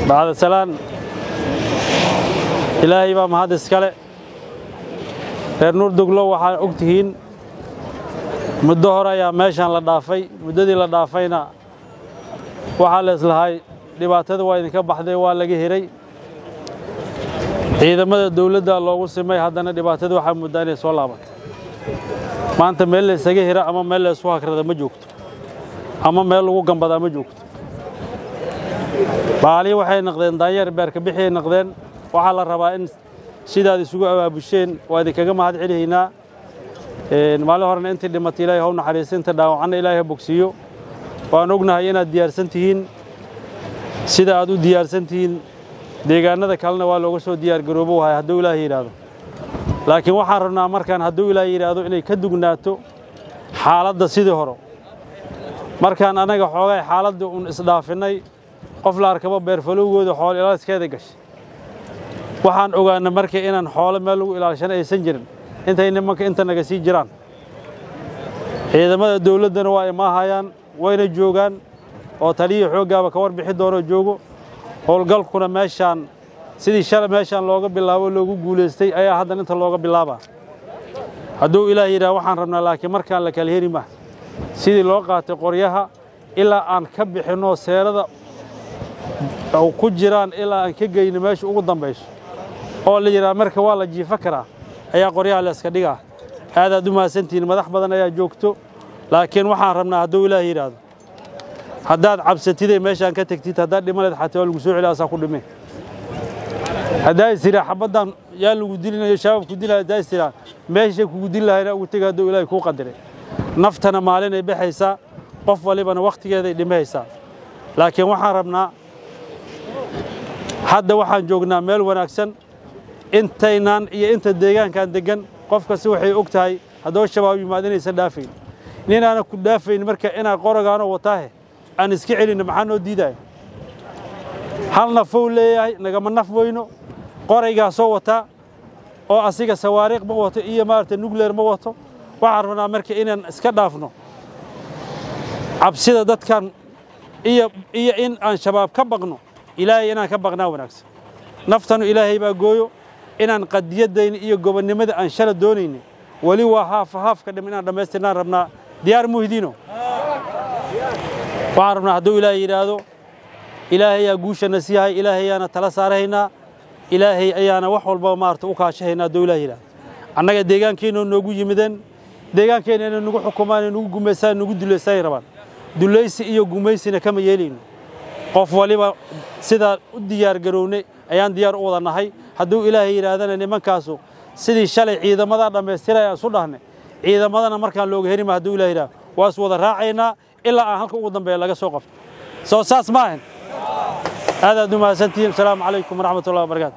bacda salaan ilaahay baa mahad iskale reer nuurduglo waxaa og tihiin muddo hore ayaa meeshaan la dhaafay muddadii la dhaafayna waxaa la islahay dhibaatada waa idinka baxday waa laga hiray ciidamada dawladda loogu simay haddana dhibaatada waxaa muddaa inay soo laabatay maanta meel la isaga hira ama meel la isku hakrada ma joogto ama meel lagu gambadaa ma joogto baalii waxay naqdeen daanyeer beerka bixiyay naqdeen waxaa la rabaa in sidaad isugu abaabusheen waa idinkaga mahad celihaynaa maalin horena intii dhimatay ilaahay haw naxariista inta dhaawacanna ilaahay ha bogsiiyo waan ognahay inaad diyaarsan tihiin sida aad u diyaarsan tihiin deegaannada kalena waa looga soo diyaargaroobo wahay hadduu ilaahay yidhaahdo laakiin waxaan rabnaa markaan hadduu ilaahay yidhaahdo inay ka dugnaato xaaladda sidii hore markaan annaga xoogay xaaladda uun isdhaafinnay qof la arkabo beerfalowgooda xoolo ilaaliskeeda gashay waxaan ogaana marka inaan xoolo meel lagu ilaashana aysan jirin intay nimanka inta naga sii jiraan ciidamada dawladdana waa imaahayaan wayna joogaan oo taliyii xooggaaba ka warbixi doonoo joogo howlgalkuna meeshaan sidii shalay meeshaan looga bilaabo loogu guulaystay ayaa haddan inta looga bilaabaa hadduu ilaah yidhaha waxaan rabnaa laakiin markaan la kala heri mah sidii loo qaatay qoryaha ilaa aan ka bixinno seerada ku jiraan ilaa aan ka geyno meesha ugu dambayso oo la yidhaha marka waa la jiifo karaa ayaa qoryaha la iska dhigaa aadaad u mahadsantihiin madax badan ayaa joogto laakiin waxaan rabnaa hadduu ilaah yidhaahdo haddaad cabsatidee meeshaan ka tegtid haddaad dhimaleed xataa waa lagu soo celi asaa ku dhime haddaa is tiraa xabaddan yaa lagu dilinayo shabaabku dilaya haddaa is tiraa meeshay kugu dili lahayna ugu tega hadduu ilaahay kuu qadiray naftana maalinay baxaysaa qof walibana wakhtigeeday dhimahaysaa laakiin waxaan rabnaa hadda waxaan joognaa meel wanaagsan intaynaan iyo inta deegaankan deggan qof kasta waxay og tahay haddoo shabaab yimaad inaysan dhaafayn ninaana ku dhaafayn marka inaan qoragaanoo wataahe aan iska celinno maxaa noo diidaya hal nafou leeyahay nagama naf weyno qoraygaasoo wataa oo asiga sawaariikh ma wato iyo maaragtay nugleer ma wato waxaan rabnaa marka inaan iska dhaafno cabsida dadkan iyo iyo in aan shabaab ka baqno ilaahay inaan ka baqnaa wanaagsan naftanu ilaahay baa gooyo inaan qadiyaddayna iyo gobonnimada aan shala doonaynin weli waa haaf haafka dhim inaan dhammaystirnaan rabnaa diyaar muhdiino waxaan rabnaa hadduu ilaahay yidhaahdo ilaahay ayaa guushana siiyahay ilaahay ayaana tala saarahaynaa ilaahay ayaana wax walba maarata u kaashahaynaa hadduu ilahay yidhahdo annaga deegaankeenoo noogu yimideen deegaankeenna inay nagu xukumaan nagu gumaysaan nagu dulaysaanay rabaan dulaysi iyo gumaysina kama yeelayno qof waliba sidaa u diyaargarownay ayaan diyaar u wada nahay hadduu ilaahay yidhaahdana nimankaasu sidii shalay ciidamadaa dhammaystiraya isu dhahnay ciidamadana markaan looga herima hadduu ilahay yidhahdo waa is wada raacaynaa ilaa aan halka ugu dambeeya laga soo qabto soo saas ma ahan aadaad u mahadsantihiin asalaamu calaykum waraxmat ullahi wabarakatu